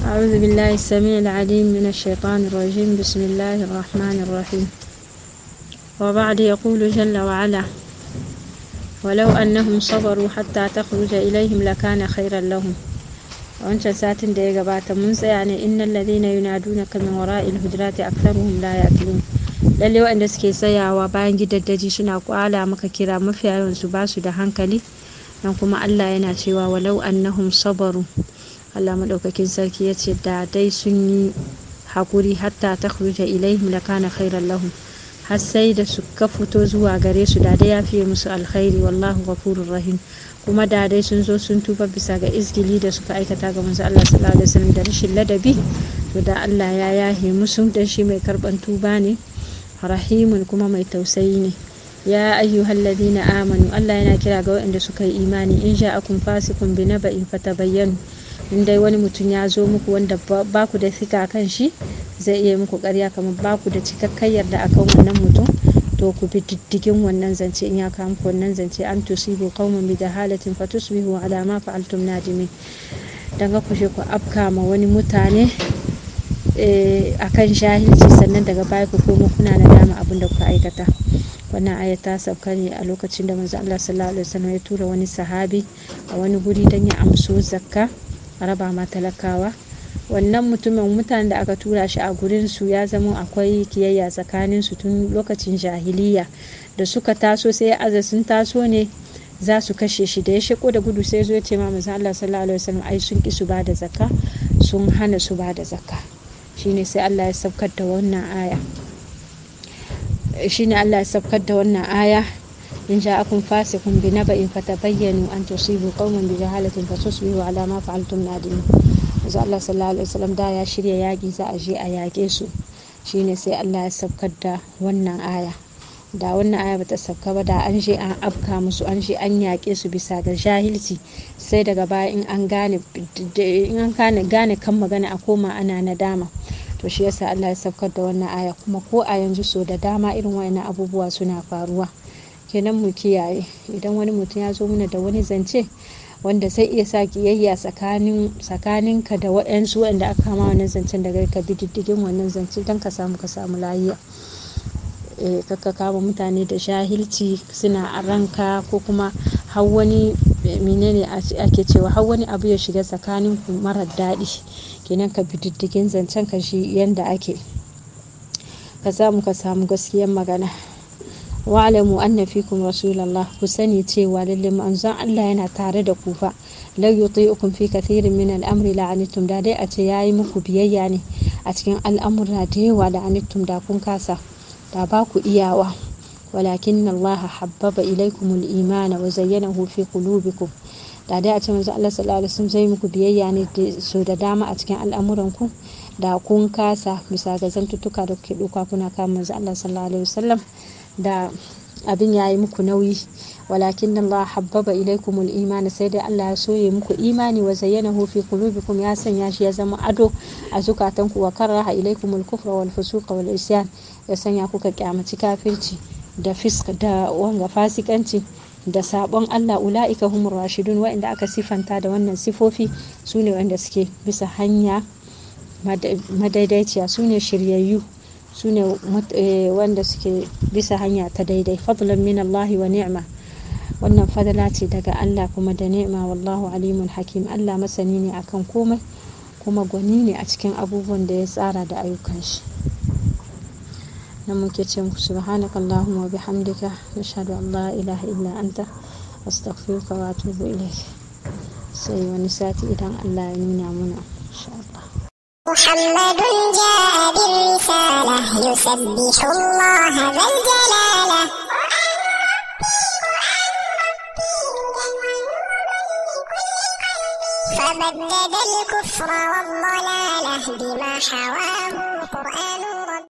أعوذ بالله السميع العليم من الشيطان الرجيم بسم الله الرحمن الرحيم وبعد يقول جل وعلا ولو أنهم صبروا حتى تخرج إليهم لكان خيرا لهم wancan satin da ya gabata mun tsaya ne innal ladina yunadunaka min wara'il hujurati aktharuhum la yaqilun lalle waɗanda suke tsayawa bayan gidaddaji suna kwala maka kira mafiya yawan su ba su da hankali dan kuma Allah yana cewa walau annahum sabaru Allah madaukakin sarki ya ce da dai sun yi hakuri hatta takhruja ilaihim lakana khairan lahum har sai da suka fito zuwa gare su da dai ya fiye musu alkhairi wallahu ghafurur rahim kuma da dai sun zo sun tuba bisa ga izgili da suka aikata ga manzo Allah sallallahu alaihi wasallam da rashin ladabi to da Allah ya yahe musu dan shi mai karban tuba ne rahimun kuma mai tausayi ne ya ayyuhal ladina amanu Allah yana kira ga waɗanda suka yi imani in ja'akum fasiqun bi naba'in fatabayyanu in dai wani mutum ya zo muku wanda ba ku da fika kan shi zai iya muku ƙarya kamar ba ku da cikakken yarda akan wannan mutum to ku bi diddigin wannan zance in ya kawo muku wannan zance an tusibu qauman bi jahalatin fatusbihu ala ma fa'altum nadimin dan ga ku je ku afka ma wani mutane akan jahilci sannan daga baya ku komo kuna nadama abin da kuka aikata wannan aya ta sauka ne a lokacin da manzo Allah sallallahu alaihi wasallam ya tura wani sahabi a wani guri dan ya amso zakka a raba ma talakawa wannan mutumin mutanen da aka tura shi a gurin su ya zama akwai kiyayya tsakanin su tun lokacin jahiliya da suka taso sai aza sun taso ne za su kashe shi da ya shiko da gudu sai zo ya ce ma manzo Allah sallallahu alaihi wasallam ai sun ki su ba da zakka sun hana su ba da zakka shine sai Allah ya saukar da wannan aya shine Allah ya saukar da wannan aya in ja'akum fasiqun bi naba'in fatabayyanu an tusibu qauman bi jahalatin fatusbihu ala ma fa'altum nadimin manzo Allah sallallahu alaihi wasallam da ya shirya yaki za a je a yake su shine sai Allah ya saukar da wannan aya da wannan aya bata sauka ba da an je an afka musu an je an yake su bisa ga jahilci sai daga baya in an gane in an gane gane kan magana a koma ana nadama to shi yasa Allah ya saukar da wannan aya kuma ko a yanzu so da dama irin wayannan abubuwa suna faruwa kenan mu kiyaye idan wani mutum ya zo mana da wani zance wanda zai iya sa kiyayya tsakanin tsakaninka da waɗansu waɗanda aka kama wannan zancen daga ka bi diddigin wannan zance don ka samu ka samu lahiya eh kakka kama mutane da jahilci suna a ranka ko kuma har wani menene ake cewa har wani abu ya shiga tsakanin ku marar daɗi kenan ka bi diddigin zancen ka shi yanda ake ka samu ka samu gaskiyar magana wa'alamu anna fikum rasulallah ku sani cewa lalle manzon Allah yana tare da ku fa la yuti'ukum fi kathirin min al-amri la'anittum da dai a ce yayi muku biyayya ne a cikin al'amura da yawa la'anittum da kun kasa da ba ku iyawa walakin Allah habbaba ilaykum al-iman wa zayyanahu fi qulubikum da dai a ce manzon Allah sallallahu alaihi wasallam zai muku biyayya ne so da dama a cikin al'amuran ku da kun kasa bisa ga zantuttuka da kuke duka kuna kama manzon Allah sallallahu alaihi wasallam da abin ya yi muku nauyi walakin Allah habbaba ilaikum imani sai dai Allah ya soye muku imani wa zayyanahu fi qulubikum ya sanya shi ya zama ado a zukatanku wa karaha ilaikum al-kufra wal fusuqa wal isyan ya sanya kuka kyamaci kafirci da fisk da wanga fasikanci da sabon Allah ula'ika humur rashidun wa'inda aka sifanta da wannan sifofi su ne wanda suke bisa hanya madaidaiciya su ne shiryayyu su ne wanda suke bisa hanya ta daidai fadlan min Allah wa ni'ma wannan fadala ce daga Allah kuma da ni'ma wallahu alimun hakim Allah masani ne akan komai kuma gwani ne a cikin abubuwan da ya tsara da ayyukan shi nan muke ce muku subhanaka allahumma wa bihamdika nashhadu an la ilaha illa anta astaghfiruka wa atubu ilayk sai wani sati idan Allah ya nuna muna insha Allah محمد جاء بالرسالة يسبح الله ذا الجلالة فبدد الكفر والضلالة بما حواه قرآن